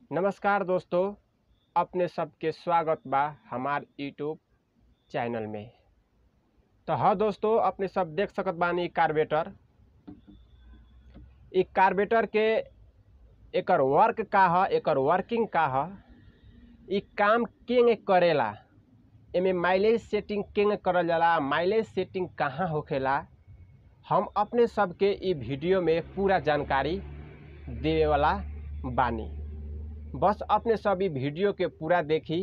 नमस्कार दोस्तों अपने सबके स्वागत बा हमार यूट्यूब चैनल में तो हाँ दोस्तों अपने सब देख सकत बानी कार्बेटर इ कार्बेटर के एकर वर्क का ह एकर वर्किंग का ह इ काम केंगे करेला एमे माइलेज सेटिंग केंगे करल जाला माइलेज सेटिंग कहाँ होखेला हम अपने सबके इ वीडियो में पूरा जानकारी देवे वाला बानी बस अपने सब इ वीडियो के पूरा देखी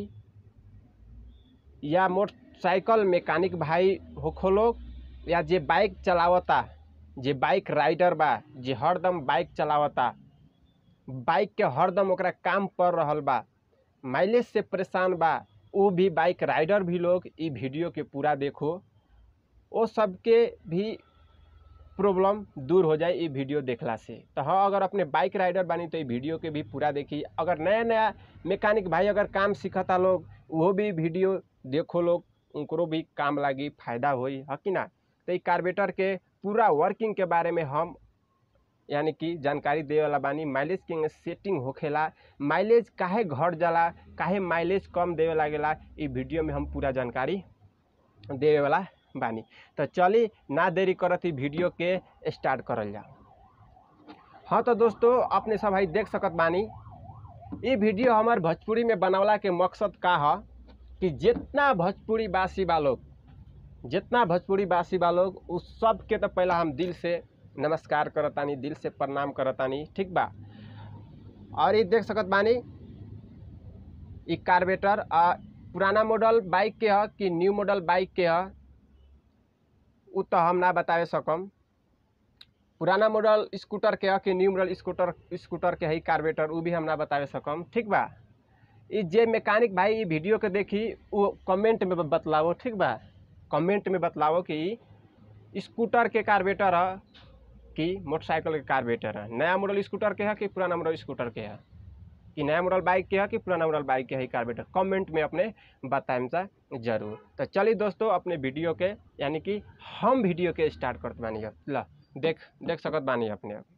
या मोटरसाइकिल मैकेनिक भाई होखो लोग या जे बाइक चलावता जे बाइक राइडर बा जे हरदम बाइक चलावता बाइक के हरदम ओकरा काम पड़ रहल बा माइलेज से परेशान बा उ भी बाइक राइडर भी लोग इ वीडियो के पूरा देखो ओ सबके भी प्रॉब्लम दूर हो जाए इ वीडियो देखला से तो हाँ अगर अपने बाइक राइडर बानी तो इ वीडियो के भी पूरा देखी अगर नया नया मैकेनिक भाई अगर काम सीखता लोग वो भी वीडियो देखो लोग उनको भी काम लागी फायदा होई है कि ना तो इ कार्बेटर के पूरा वर्किंग के बारे में हम यानी कि जानकारी देवे वाला बानी माइलेज के सेटिंग होखेला माइलेज काहे घट जाला काहे माइलेज कम देवे लागेला इ वीडियो में हम पूरा जानकारी देवे वाला बानी तो चली ना देरी करत ही वीडियो के स्टार्ट करल जाओ हाँ तो दोस्तों अपने सब भाई देख सकत बानी ये वीडियो हमार भोजपुरी में बनावला के मकसद का है कि जितना भोजपुरी बासी बा लोग जितना भोजपुरी बासी बा लोग उस सब के तो पहला हम दिल से नमस्कार करतानी दिल से प्रणाम करतानी ठीक बा और ये देख सकत बानी ई कार्बेटर आ पुराना मॉडल बाइक के ह कि न्यू मॉडल बाइक के ह उ तो हम ना बतावे सकम पुराना मॉडल स्कूटर के ह कि न्यू मॉडल स्कूटर स्कूटर के है कार्बेटर उ भी हम ना बतावे सकम ठीक बा इ जे मैकेनिक भाई इ वीडियो के देखी वो कमेंट में बतलावो ठीक बा कमेंट में बतलावो कि इ स्कूटर के कार्बेटर ह कि मोटरसाइकिल के कार्बेटर है नया मॉडल स्कूटर के है कि पुराना मॉडल स्कूटर के है कि नया मॉडल बाइक के है कि पुराना मॉडल बाइक के है कार्बेटर कमेंट में अपने बताएम सा जरूर तो चलिए दोस्तों अपने वीडियो के यानी कि हम वीडियो के स्टार्ट करते बानी अब ला देख देख सकत बानी अपने अब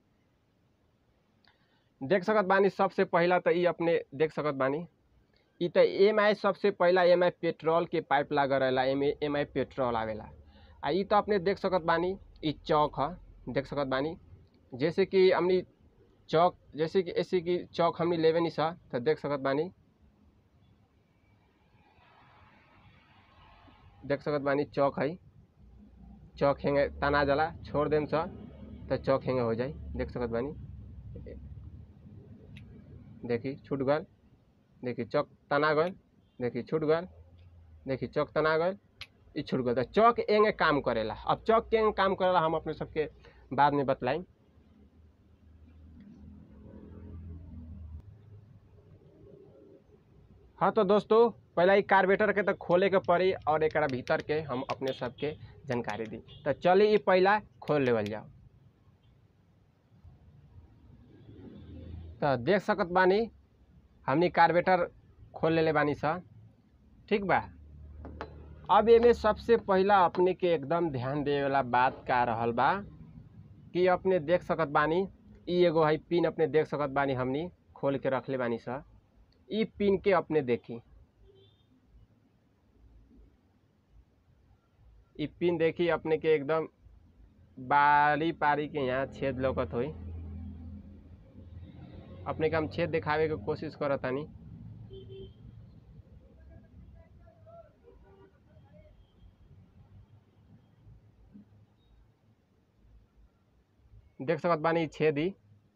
देख सकत बानी सबसे पहला तो ये अपने देख सकत बानी ई तो एम आई सबसे पहला एम आई पेट्रोल के पाइप लगा रहेला एम एम आई पेट्रोल आवेला आ ई तो अपने देख सकत बानी ई चौक है देख सकत बानी जैसे कि हमनी चौक जैसे कि ऐसे कि चौक हमनी लेवे नहीं सा तो देख सकत बानी देख सकत बानी चौक है चौक हेंगे तना जला छोड़ देम सा तो चौक हेंगे हो जाई देख सकत बानी देखी छूट गल देखी चौक तना गल देखी छूट गल देखी चौक तना गल ई छूट गल तो चौक एंगे काम करेला अब चौक के एंगे काम करेला हम अपने सबके बाद में बतलाई हाँ तो दोस्तों पहला ई कार्बेटर के तो खोले के पड़ी और एक भीतर के हम अपने सबके जानकारी दी तो चलिए ई पहला खोल लेवल जाओ तो देख सकत बानी हमनी कार्बेटर खोल लेले बानी सा ठीक बा अब एमे सबसे पहला अपने के एकदम ध्यान देवे वाला बात का रहल बा कि अपने देख सकत बानी ई एगो है पिन अपने देख सकत बानी हमनी खोल के रखले बानी सा ई पिन के अपने देखी ई पिन देखी अपने के एकदम बारी पारी के यहाँ छेद लौकत होई अपने के हम छेद दिखावे के कोशिश करतानी देख सकत बानी ई छेद ही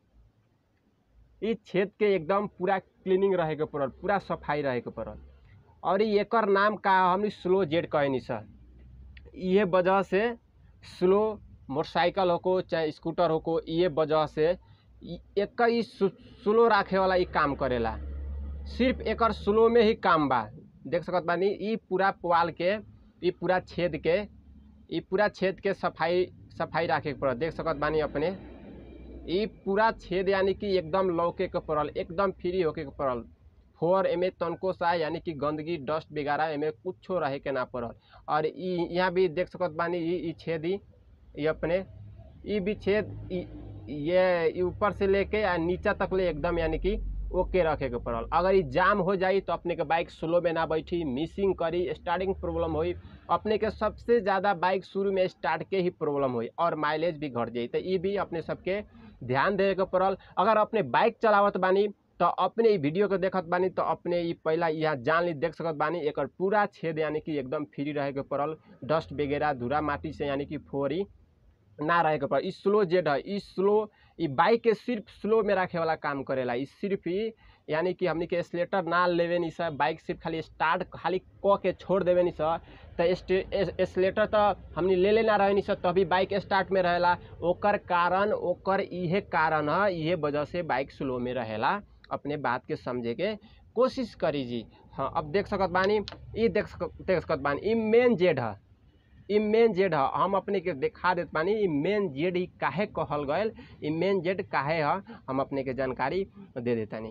ई छेद के एकदम पूरा क्लीनिंग रहे के पड़ल पूरा सफाई रहे के पड़ल और ई एकर नाम का हमनी स्लो जेड कहनी सर इहे वजह से स्लो मोटरसाइकिल होको चाहे स्कूटर होको इहे वजह से इ- एकर ई स्लो रखे वाला ई काम करेला सिर्फ एकर स्लो में ही काम बा देख सकत बानी ई पूरा पुआल के ई पूरा छेद के ई पूरा छेद के सफाई सफाई रखे के पड़ल देख सकत बानी अपने ई पूरा छेद यानी कि एकदम लौके के पड़ल एकदम फ्री होके के पड़ल फोर एमे तनको सा यानी कि गंदगी डस्ट वगैरह एमे कुछो रहे के ना पड़ल और ई यहाँ भी देख सकत बानी ई ई छेद ही ई अपने ई भी छेद ई ये ई ऊपर से लेके आ नीचा तक ले एकदम यानी कि ओके रखे के पड़ल अगर ई जाम हो जाई तो अपने के बाइक स्लो में ना बैठी मिसिंग करी स्टार्टिंग प्रॉब्लम होई अपने के सबसे ज़्यादा बाइक शुरू में स्टार्ट के ही प्रॉब्लम होई और माइलेज भी घट जाई तो ई भी अपने सबके ध्यान देवे के पड़ल अगर अपने बाइक चलावत बानी तो अपने ई वीडियो के देखत बानी तो अपने ई पहला यहाँ जान ली देख सकत बानी एकर पूरा छेद यानी कि एकदम फ्री रहे के पड़ल डस्ट वगैरह धूरा माटी से यानी कि फोरी ना रहे के पड़ल ई स्लो जेड है ई स्लो ई बाइक के सिर्फ स्लो में रखे वाला काम करेला ई सिर्फ ही यानी कि हमनी के स्लेटर ना लेवे नी सब बाइक सिर्फ खाली स्टार्ट खाली क के छोड़ देवे नी सब तो स्लेटर तो हमनी ले लेना रहे नी सब तभी बाइक स्टार्ट में रहेला ओकर कारण ओकर इहे कारण है इहे वजह से बाइक स्लो में रहेला अपने बात के समझे के कोशिश करी जी हाँ अब देख सकत बानी ई देख सक देख सकत बानी ई मेन जेड है ई मेन जेड ह हम अपने के दिखा देत बानी ई मेन जेड ही काहे कहल गयल ई मेन जेड काहे ह हम अपने के जानकारी दे देतानी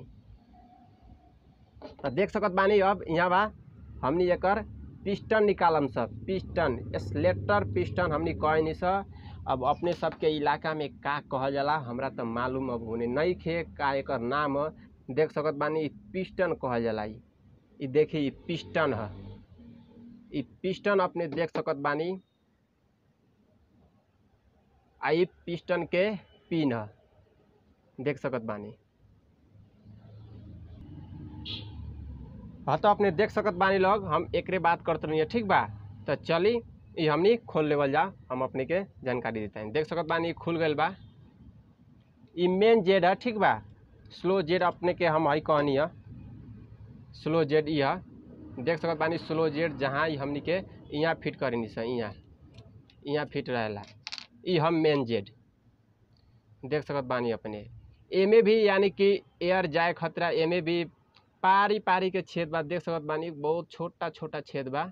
तो देख सकत बानी अब यहाँ बा हमनी एकर पिस्टन निकालम सब पिस्टन स्लेटर पिस्टन हमनी कहनी स अब अपने सबके इलाका में का कहल जाला हमरा तो मालूम अब होने नहीं खे का एकर नाम ह। देख सकत बानी ई पिस्टन कहल जाला ई ई देखी ई पिस्टन है ई पिस्टन अपने देख सकत बानी आ ई पिस्टन के पिन है देख सकत बानी हाँ तो अपने देख सकत बानी लोग हम एकरे बात करते रहिए ठीक बा तो चली ई हमनी खोल लेवल जा हम अपने के जानकारी देते हैं देख सकत बानी ई खुल गइल बा ई मेन जेड है ठीक बा स्लो जेड अपने के हम हई कहनी है स्लो जेड ई है देख सकत बानी स्लो जेड जहाँ ई हमनी के यहाँ फिट करेनी स यहाँ यहाँ फिट रहेला ई हम मेन जेड देख सकत बानी अपने एमे भी यानी कि एयर जाए खतरा एमे भी पारी पारी के छेद बा देख सकत बानी बहुत छोटा छोटा छेद बा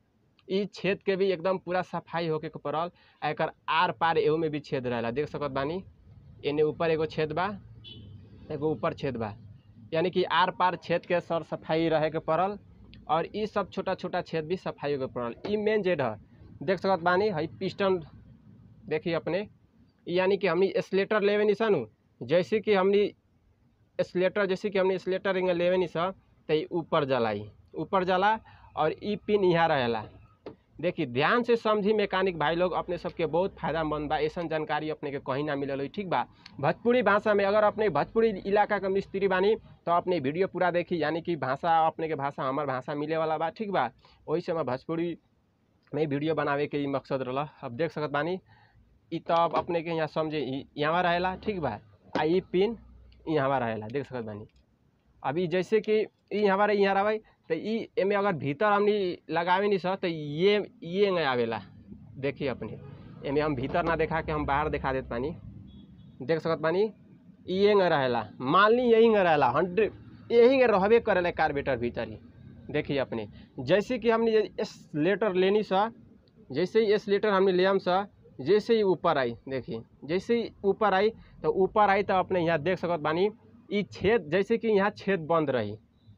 ई छेद के भी एकदम पूरा सफाई होके के पड़ल आ एकर आर पार एहू में भी छेद रहेला देख सकत बानी एने ऊपर एगो छेद बा एगो ऊपर छेद बा यानी कि आर पार छेद के सर सफाई रहे के पड़ल और ई सब छोटा छोटा छेद भी सफाई होके पड़ल ई मेन जेड है देख सकत बानी हई पिस्टन देखी अपने ई यानी कि हमनी स्लेटर लेवे नी सनु जैसे कि हमनी स्लेटर जैसे कि हमनी स्लेटर इंगे लेवे नी सा तो ई ऊपर जाला ई ऊपर जाला और ई पिन यहाँ रहेला देखिए ध्यान से समझी मैकेनिक भाई लोग अपने सबके बहुत फायदामंद बा ऐसा जानकारी अपने के कहीं ना मिलल होई ठीक बा भोजपुरी भाषा में अगर अपने भोजपुरी इलाका के मिस्त्री बानी तो अपने वीडियो पूरा देखी यानी कि भाषा अपने के भाषा हमार भाषा मिले वाला बा ठीक बा वही से मैं भोजपुरी में वीडियो बनावे के ई मकसद रहा अब देख सकत बानी ई तो अब अपने के यहाँ समझे ई यहाँ रहेला ठीक बा आ ई पिन यहाँ रहेला देख सकत बानी अभी जैसे कि ई यहाँ रहे यहाँ रहे तो ई एमे अगर भीतर हमनी लगावे नहीं सर तो ये ये नहीं आवेला देखिए अपने एमे हम भीतर ना देखा के हम बाहर दिखा देत पानी देख सकत बानी ई ये नहीं रहेला मालनी यही नहीं रहेला हंड्रेड यही नहीं रहबे करेला कार्बेटर भीतर ही देखिए अपने जैसे कि हमने स्लेटर लेनी सा जैसे ही स्लेटर हमने ले हम सा जैसे ही ऊपर आई देखिए जैसे ही ऊपर आई तो ऊपर आई तो अपने यहाँ देख सकत बानी ई छेद जैसे कि यहाँ छेद बंद रही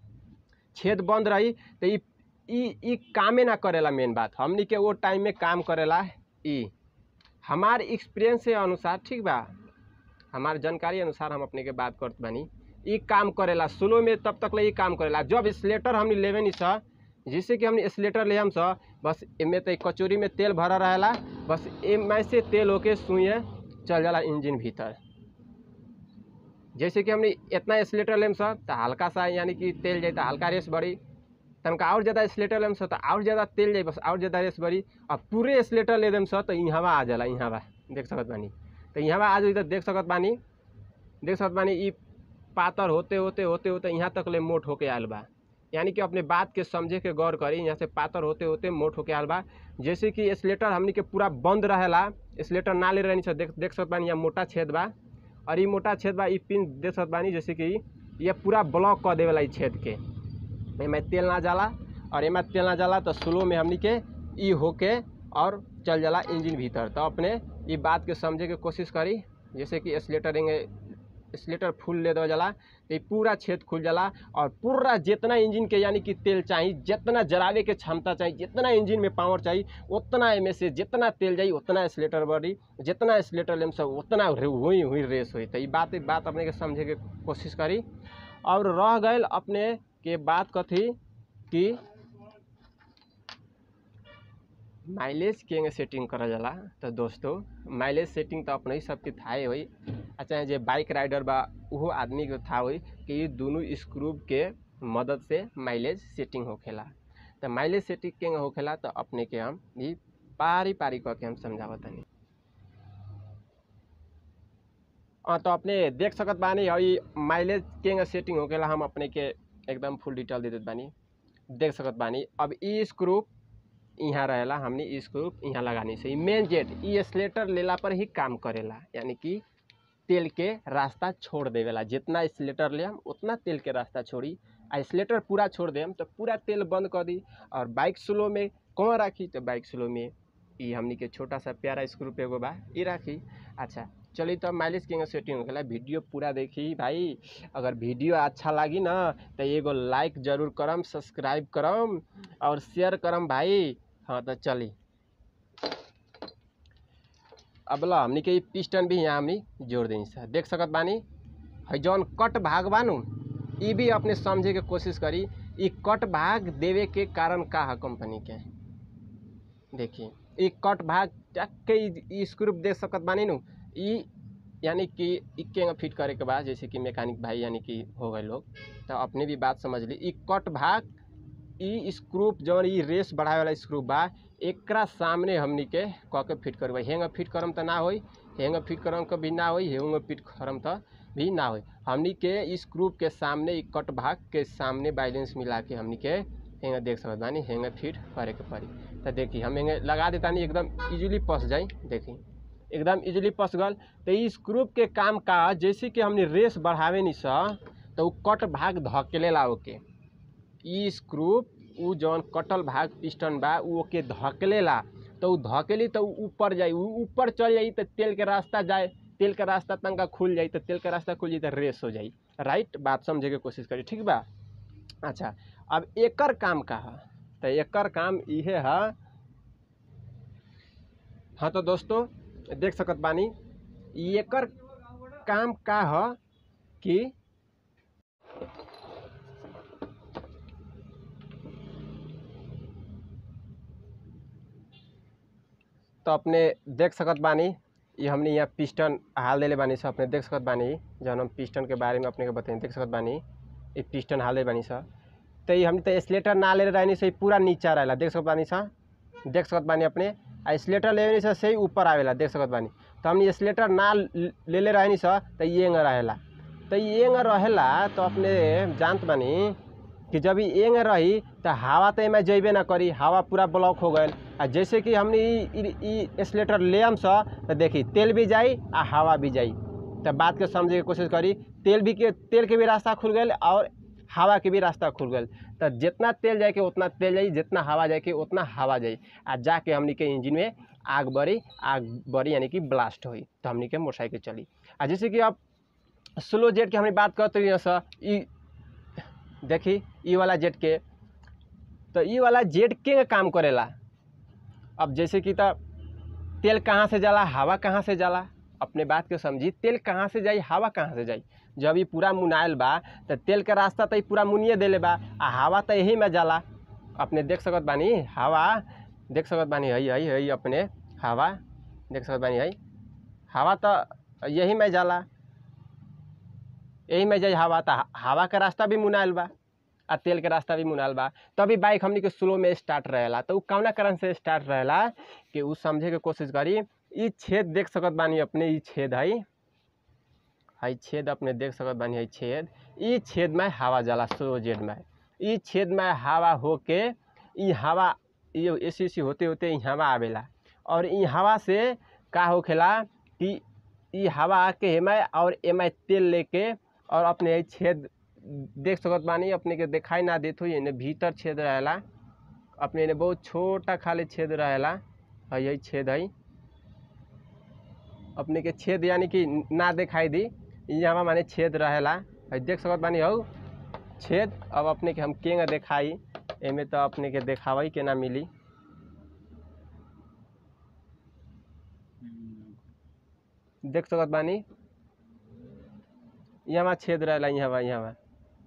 छेद बंद रही तो ई ई ई कामे ना करेला मेन बात हमनी के वो टाइम में काम करेला ई हमार एक्सपीरियंस के अनुसार ठीक बा हमार जानकारी अनुसार हम अपने के बात करत बानी ई काम करेला स्लो में तब तक ले ई काम करेला जब स्लेटर हमनी लेवे नी सा जैसे कि हमने स्लेटर ले हम सा बस एमे तो कचोरी में तेल भरा रहेला बस एमे से तेल होके सुइए चल जाला इंजन भीतर जैसे कि हमने इतना स्लेटर लेम सा तो हल्का सा यानी कि तेल जाए तो हल्का रेस बढ़ी तनका और ज़्यादा स्लेटर लेम सा तो और ज़्यादा तेल जाए बस और ज़्यादा रेस बढ़ी अब पूरे स्लेटर ले देम सा तो यहाँ आ जाला यहाँ बा देख सकत बानी तो यहाँ आ जाई तो देख सकत बानी देख सकत बानी ई पातर होते होते होते होते यहाँ तक ले मोट होके आयल बा यानी कि अपने बात के समझे के गौर करी यहाँ से पातर होते होते मोट होके आयल बा जैसे कि स्लेटर हमनी के पूरा बंद रहेला स्लेटर ना ले रहनी देख देख सकत बानी यहाँ मोटा छेद बा और ये मोटा छेद बा ई पिन देख सकत बानी जैसे कि ये पूरा ब्लॉक कर देवेला ई छेद के एमे तेल ना जाला और एमे तेल ना जाला तो स्लो में हमनी के ई होके और चल जाला इंजन भीतर तो अपने ई बात के समझे के कोशिश करी जैसे कि स्लेटर स्लेटर फुल ले दो जाला तो ई पूरा छेद खुल जाला और पूरा जितना इंजन के यानी कि तेल चाहिए जितना जरावे के क्षमता चाहिए जितना इंजन में पावर चाहिए उतना एमे से जितना तेल जाई उतना स्लेटर बढ़ी जितना स्लेटर लेम सब उतना हुई हुई रेस हुई तो ई बात बात अपने के समझे के कोशिश करी और रह गए अपने के बात कथी कि माइलेज के सेटिंग करल जाला तो दोस्तों माइलेज सेटिंग तो अपने ही सबके थाहे होई आ चाहे जे बाइक राइडर बा उहो आदमी के था होई कि ये दोनों स्क्रू के मदद से माइलेज सेटिंग होखेला तो माइलेज सेटिंग के होखेला तो अपने के हम ई पारी पारी कह के हम समझावत तनी हाँ तो अपने देख सकत बानी हई माइलेज के सेटिंग होखेला हम अपने के एकदम फुल डिटेल दे देत बानी देख सकत बानी अब ई स्क्रू यहाँ रहेला हमने ई स्क्रू यहाँ लगानी से मेन जेट ई स्लेटर लेला पर ही काम करेला यानी कि तेल के रास्ता छोड़ देवेला जितना स्लेटर ले हम उतना तेल के रास्ता छोड़ी आ स्लेटर पूरा छोड़ देम तो पूरा तेल बंद कर दी और बाइक स्लो में कौन राखी तो बाइक स्लो में ई हमनी के छोटा सा प्यारा स्क्रू पे एगो बा ई राखी अच्छा चलिए तो माइलेज के सेटिंग होखेला वीडियो पूरा देखी भाई अगर वीडियो अच्छा लागी ना तो एगो लाइक जरूर करम सब्सक्राइब करम और शेयर करम भाई हाँ तो चली अब ला हमनी के पिस्टन भी यहाँ हमनी जोड़ दी सर देख सकत बानी है जौन कट भाग बानू ई भी अपने समझे के कोशिश करी ई कट भाग देवे के कारण का है कंपनी के देखिए ई कट भाग टक्के ई स्क्रू देख सकत बानी नु ई यानी कि इक्के फिट करे के बाद जैसे कि मैकेनिक भाई यानी कि हो गए लोग तो अपने भी बात समझ ली ई कट भाग ई स्क्रू जौन ई रेस बढ़ावे वाला स्क्रू बा एकरा सामने हमनी के कह के फिट करबै हेंग फिट करम त ना होई हेंग फिट करम के भी ना होई हेंग फिट करम त भी ना होई हमनी के इस ग्रुप के सामने ई कट भाग के सामने बैलेंस मिला के हमनी के हेंग देख सकत बानी हेंग फिट करे के पड़ी तो देखी हम हेंग लगा देतानी एकदम इजीली पस जाई देखी एकदम इजीली पस गल तो इस ग्रुप के काम का जैसे कि हमने रेस बढ़ावे नी सा तो उ कट भाग धकेले ला ओके ई स्क्रू उ जौन कटल भाग पिस्टन बा उ ओके धकेलेला तो उ धकेली तो उ ऊपर जाई उ ऊपर चल जाई तो तेल के रास्ता जाए तेल के रास्ता तंका खुल जाई तो तेल के रास्ता खुल जाई तो रेस हो जाई राइट बात समझे के कोशिश करी ठीक बा अच्छा अब एकर काम का है तो एकर काम इहे है हाँ तो दोस्तों देख सकत बानी एकर काम का है कि तो अपने देख सकत बानी ये हमने यहाँ पिस्टन हाल देले बानी सब अपने देख सकत बानी जौन हम पिस्टन के बारे में अपने के बताई देख सकत बानी ये पिस्टन हाल दे बानी सा तो ये हमने तो स्लेटर ना ले रहनी से पूरा नीचा रहेला देख सकत बानी सा देख सकत बानी अपने आ स्लेटर लेनी से सही ऊपर आवेला देख सकत बानी तो हमने स्लेटर ना ले ले रहनी सा तो ये रहेला तो ये रहेला तो अपने जानत बानी कि जब ई एंग रही तो हवा तो एमे जैबे ना करी हवा पूरा ब्लॉक हो गए आ जैसे कि हमने ई स्लेटर लेम सा तो देखी तेल भी जाई आ हवा भी जाई तो बात के समझे के कोशिश करी तेल भी के तेल के भी रास्ता खुल गए और हवा के भी रास्ता खुल गए तो जितना तेल जाए के उतना तेल जाई जितना हवा जाए के उतना हवा जाई आ जाके हमनी के इंजन में आग बढ़ी आग बढ़ी यानी कि ब्लास्ट हुई तो हमनी के मोटरसाइकिल चली आ जैसे कि अब स्लो जेट की हमने बात करते रही सर ई देखी ई वाला जेट के तो ई वाला जेट के काम करेला अब जैसे कि तो तेल कहाँ से जाला हवा कहाँ से जाला अपने बात के समझी तेल कहाँ से जाई हवा कहाँ से जाई जब ये पूरा मुनाइल बा तो तेल के रास्ता तो पूरा मुनिए देले बा आ हवा तो यही में जाला अपने देख सकत बानी हवा देख सकत बानी हई हई हई अपने हवा देख सकत बानी हई हवा तो यही में जाला यही में जाई हवा तो हवा का रास्ता भी मुनाइल बा आ तेल के रास्ता भी मुनाइल बा तभी बाइक हमनी के स्लो में स्टार्ट रहेला तो उ कौना कारण से स्टार्ट रहेला कि उ समझे के कोशिश करी ई छेद देख सकत बानी अपने ई छेद हई हई छेद अपने देख सकत बानी हई छेद ई छेद में हवा जाला स्लो जेड में ई छेद में हवा होके ई हवा ये ए सी सी होते होते ई हवा आवेला और ई हवा से का होखेला कि ई हवा आके एमे और एमे तेल लेके और अपने छेद देख सकत बानी अपने के दिखाई ना देत हो एने भीतर छेद रहेला अपने एने बहुत छोटा खाली छेद रहेला है यही छेद है अपने के छेद यानी कि ना दिखाई दी यहाँ माने छेद रहेला है देख सकत बानी हौ छेद अब अपने के हम केंगा दिखाई एमे तो अपने के देखावई के ना मिली देख सकत बानी यहाँ छेद रहेला यहाँ यहाँ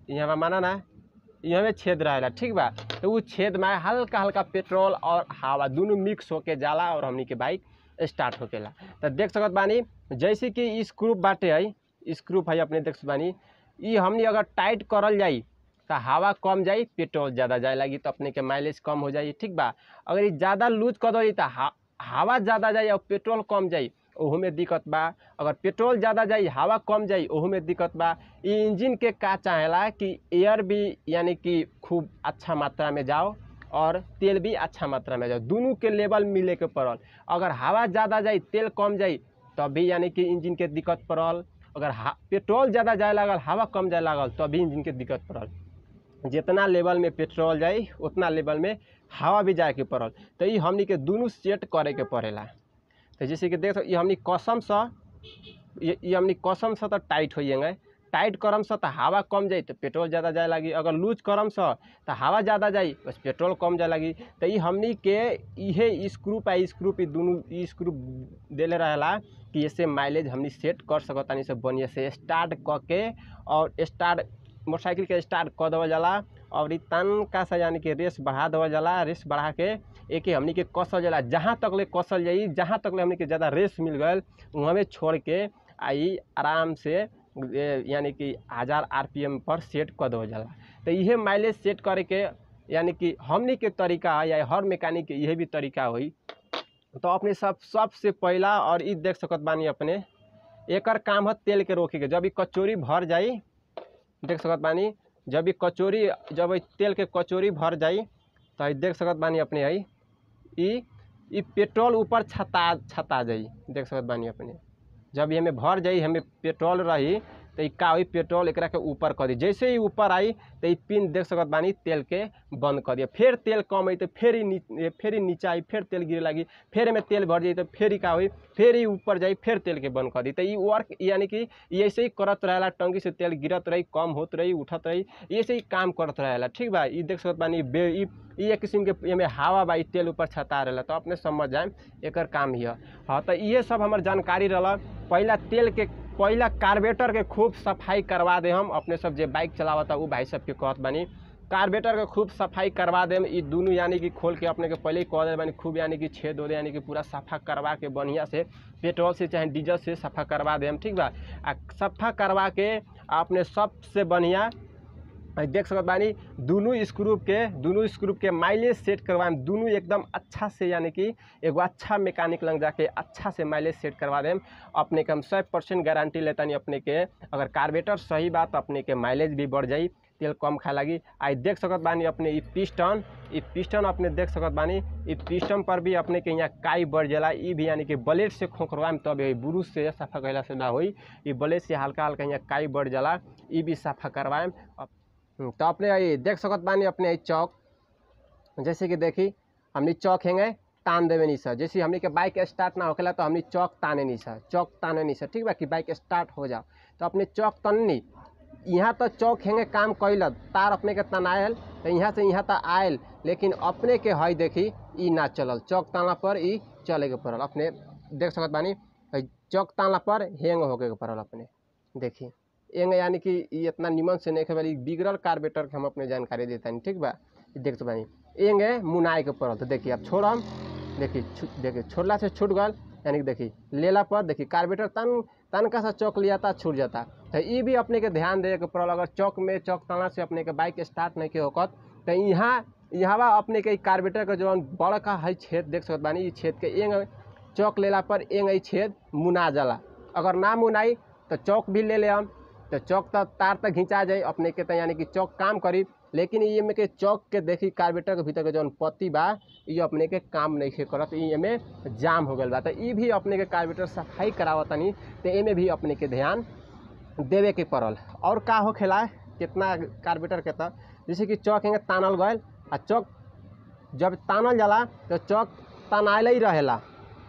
यहाँ माना ना यहाँ में छेद रहेला ठीक बा तो उ छेद में हल्का हल्का पेट्रोल और हवा दोनों मिक्स होके जाला और हमनी के बाइक स्टार्ट होकेला तो देख सकत बानी जैसे कि ई स्क्रू बाटे है स्क्रू है अपने देख सकत बानी ई हमनी अगर टाइट करल जाई तो हवा कम जाई पेट्रोल ज़्यादा जाए लगी तो अपने के माइलेज कम हो जाई ठीक बा अगर ई ज़्यादा लूज कर दो तो हा- हवा ज़्यादा जाई और पेट्रोल कम जाई ओहू में दिक्कत बा अगर पेट्रोल ज़्यादा जाई हवा कम जाई ओहू में दिक्कत बा ई इंजन के का चाहेला कि एयर भी यानी कि खूब अच्छा मात्रा में जाओ और तेल भी अच्छा मात्रा में जाओ दोनों के लेवल मिले के पड़ल अगर हवा ज़्यादा जाई तेल कम जाई तब भी यानी कि इंजन के दिक्कत पड़ल अगर हा- पेट्रोल ज़्यादा जाए लागल हवा कम जाए लागल तब भी इंजन के दिक्कत पड़ल जितना लेवल में पेट्रोल जाई उतना लेवल में हवा भी जाए के पड़ल तो ई हमनी के दोनों सेट करे के पड़ेला तो जैसे कि देख सक- ई हमनी कसम से ये ये हमनी कसम से तो टाइट होइएंगे टाइट करम से तो हवा कम जाई तो पेट्रोल ज़्यादा जाए लगी अगर लूज करम से तो हवा ज़्यादा जाई बस पेट्रोल कम जाए लगी तो ई हमनी के इहे स्क्रू पे स्क्रू पे दोनों ई स्क्रू देले रहेला कि इससे माइलेज हमनी सेट कर सकतानी से बढ़िया से स्टार्ट क के और स्टार्ट मोटरसाइकिल के स्टार्ट कर देवल जाला और ई तनका सा यानी कि रेस बढ़ा देवल जाला रेस बढ़ा के एक हमनी के कसल जाला जहाँ तक ले कसल जाई जहाँ तक ले हमनी के ज़्यादा रेस मिल गल वहाँ में छोड़ के आई आराम से ए, यानी कि हज़ार आर पर सेट कर देवल जाला तो इहे माइलेज सेट करे के यानी कि हमनी के तरीका है या हर मैकेनिक के यही भी तरीका होई तो अपने सब सबसे पहला और ई देख सकत बानी अपने एकर काम है तेल के रोके के जब ई कचोरी भर जाई देख सकत बानी जब ई कचोरी जब ई तेल के कचोरी भर जाई तो ई देख सकत बानी अपने है ई ई पेट्रोल ऊपर छता छता जाई देख सकत बानी अपने जब ये हमें भर जाई हमें पेट्रोल रही तो ई का होई पेट्रोल एकरा के ऊपर कर दी जैसे ही ऊपर आई तो ई पिन देख सकत बानी तेल के बंद कर दिया फिर तेल कम आई तो फिर ही नी- फिर ही नीचा आई फिर तेल गिरे लगी फिर में तेल भर जाई तो फिर ही का होई फिर ही ऊपर जाई फिर तेल के बंद कर दी तो ई वर्क यानी कि ई ऐसे ही करत रहेला टंकी से तेल गिरत रही कम होत रही उठत रही ऐसे ही काम करत रहेला ठीक बा ई देख सकत बानी बे ई ई एक किस्म के एमे हवा बा ई तेल ऊपर छता रहेला तो अपने समझ जाए एकर काम ही है हाँ तो इहे सब हमर जानकारी रहला पहला तेल के पहला कार्बेटर के खूब सफाई करवा दे हम अपने सब जे बाइक चलावता उ भाई सबके कहत बानी कार्बेटर के खूब सफाई करवा देम ई दुनू यानी कि खोल के अपने के पहले ही कह दे बानी खूब यानी कि छेद हो दे यानी कि पूरा सफा करवा के बढ़िया से पेट्रोल से चाहे डीजल से सफा करवा देम ठीक बा आ सफा करवा के अपने सबसे बढ़िया आ देख सकत बानी दुनू स्क्रू के दुनू स्क्रू के माइलेज सेट करवाएम दुनू एकदम अच्छा से यानी कि एगो अच्छा मैकेनिक लग जाके अच्छा से माइलेज सेट करवा देम अपने के हम सौ परसेंट गारंटी लेतानी अपने के अगर कार्बेटर सही बात अपने के माइलेज भी बढ़ जाई तेल कम खाए लगी आई देख सकत बानी अपने ई पिस्टन ई पिस्टन अपने देख सकत बानी ई पिस्टन पर भी अपने के यहाँ काई बढ़ जाला ई भी यानी कि ब्लेड से खोखरवाएम तब होई बुरुश से सफा कैला से ना होई ई ब्लेड से हल्का हल्का यहाँ काई बढ़ जाला ई भी सफा करवाएम अप- हम्म, तो अपने आई देख सकत बानी अपने ई चौक जैसे कि देखी हमनी चौक हेंगे तान देवे नहीं सर जैसे हमनी के बाइक स्टार्ट ना होखेला तो हमनी चौक ताने नहीं सर चौक ताने नहीं सर ठीक बा कि बाइक स्टार्ट हो जाओ तो अपने चौक तननी यहाँ तो चौक हेंगे काम कैल तार अपने के तनायल तो यहाँ से यहाँ तक आयल लेकिन अपने के हई देखी ई ना चलल चौक तानला पर ई चले के पड़ल अपने देख सकत बानी हई चौक तानला पर हेंग होके के पड़ल अपने देखी एंग यानी कि ई इतना निमन से नहीं खेल बिगड़ल कार्बेटर के हम अपने जानकारी देता ठीक बा ई देख बानी एंगे मुनाए के पड़ल तो देखिए अब छोड़म देखी छु- देखी छोड़ला से छूट गल यानी कि देखी लेला पर देखी कार्बेटर तन तनका सा चौक लिया था छूट जाता तो ई भी अपने के ध्यान देवे के पड़ल अगर चौक में चौक तना से अपने के बाइक स्टार्ट नहीं के होकत तो यहाँ यहाँ बा अपने के ई कार्बेटर के जौन बड़का है छेद देख सकत बानी ई छेद के एंग चौक लेला पर एंग ई छेद मुना जाला अगर ना मुनाई तो चौक भी ले ले हम तो चौक तक तार तक घिंचा जाए अपने के तो यानी कि चौक काम करी लेकिन ये में के चौक के देखी कार्बेटर के भीतर के जौन पत्ती बा ये अपने के काम नहीं खे करत ई एमे जाम हो गल बा तो ई भी अपने के कार्बेटर सफाई करावतनी तो एमे भी अपने के ध्यान देवे के पड़ल और का हो खेला कितना कार्बेटर के तो जैसे कि चौक हेंगे तानल गयल आ चौक जब तानल जाला तो चौक तनाइल ही रहेला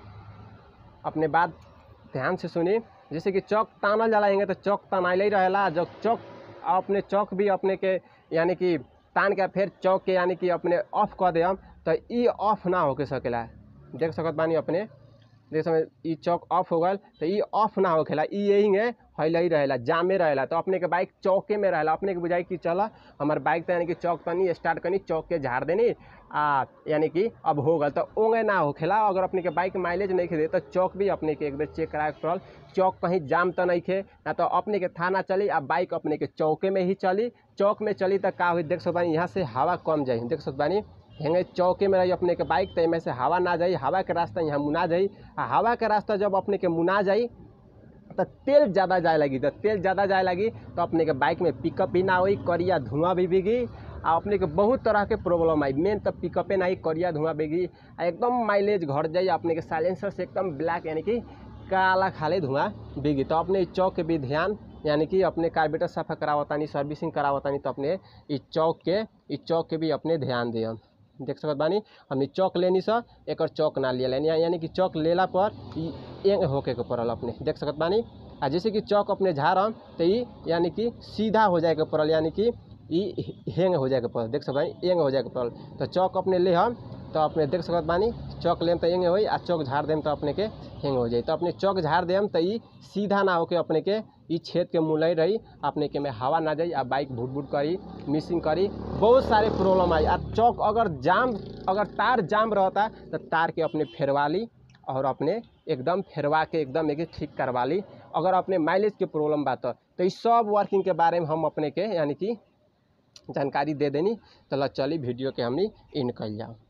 अपने बात ध्यान से सुनी जैसे कि चौक तानल जाला हेंगे तो चौक तनाइल ही रहेला जब चौक अपने चौक भी अपने के यानी कि तान के फिर चौक के यानी कि अपने ऑफ कर दे हम तो ई ऑफ ना होके सकेला देख सकत बानी अपने देख समय ई चौक ऑफ हो गल तो ई ऑफ ना होखेला ई यही है फैले ही रहेला जामे रहेला तो अपने के बाइक चौके में रहेला अपने के बुझाई कि चल हमार बाइक तो यानी कि चौक तनी स्टार्ट करनी चौक के झाड़ देनी आ यानी कि अब हो गल तो ओंगे ना होखेला अगर अपने के बाइक माइलेज नहीं दे तो चौक भी अपने के एक बेर चेक कराए के पड़ल चौक कहीं जाम तो नहीं खे ना तो अपने के थाना चली आ बाइक अपने के चौके में ही चली चौक में चली तो का हुई देख सकत बानी यहाँ से हवा कम जाई देख सकत बानी हेंगे चौके में रही अपने के बाइक तो एमे से हवा ना जाई हवा के रास्ता यहाँ मुना जाई आ हवा के रास्ता जब अपने के मुना जाई तो तेल ज़्यादा जाए लगी तो तेल ज़्यादा जाए लगी तो अपने के बाइक में पिकअप भी ना होई करिया धुआं भी बिगी आ अपने के बहुत तरह के प्रॉब्लम आई मेन तो पिकअपे ना ही करिया धुआं बिगी आ एकदम माइलेज घट जाई अपने के साइलेंसर से एकदम ब्लैक यानी कि काला खाले धुआं बिगी तो अपने इस चौक के भी ध्यान यानी कि अपने कार्बेटर सफा करावतानी सर्विसिंग करावतानी तो अपने इस चौक के इस चौक के भी अपने ध्यान दियम देख सकत बानी हमनी चौक लेनी सा एकर चौक ना लिया लेनी यानी कि चौक लेला पर ई एंग होके के पड़ल अपने देख सकत बानी आ जैसे कि चौक अपने झाड़म तो ई यानी कि सीधा हो जाए के पड़ल यानी कि ई हेंग हो जाए के पड़ल देख सकत बानी एंग हो जाए के पड़ल तो चौक अपने ले हम तो अपने देख सकत बानी चौक लेम तो एंगे होई आ चौक झाड़ देम तो अपने के हेंग हो जाई तो अपने चौक झाड़ देम तो ई सीधा ना होके अपने के ई छेद के मुलई रही अपने के में हवा ना जाई आ बाइक भुट भुट करी मिसिंग करी बहुत सारे प्रॉब्लम आई आ चौक अगर जाम अगर तार जाम रहता तो तार के अपने फेरवा ली और अपने एकदम फेरवा के एकदम एक ठीक करवा ली अगर अपने माइलेज के प्रॉब्लम बा तो तो इस सब वर्किंग के बारे में हम अपने के यानी कि जानकारी दे देनी तो चली वीडियो के हमनी इन कल जाओ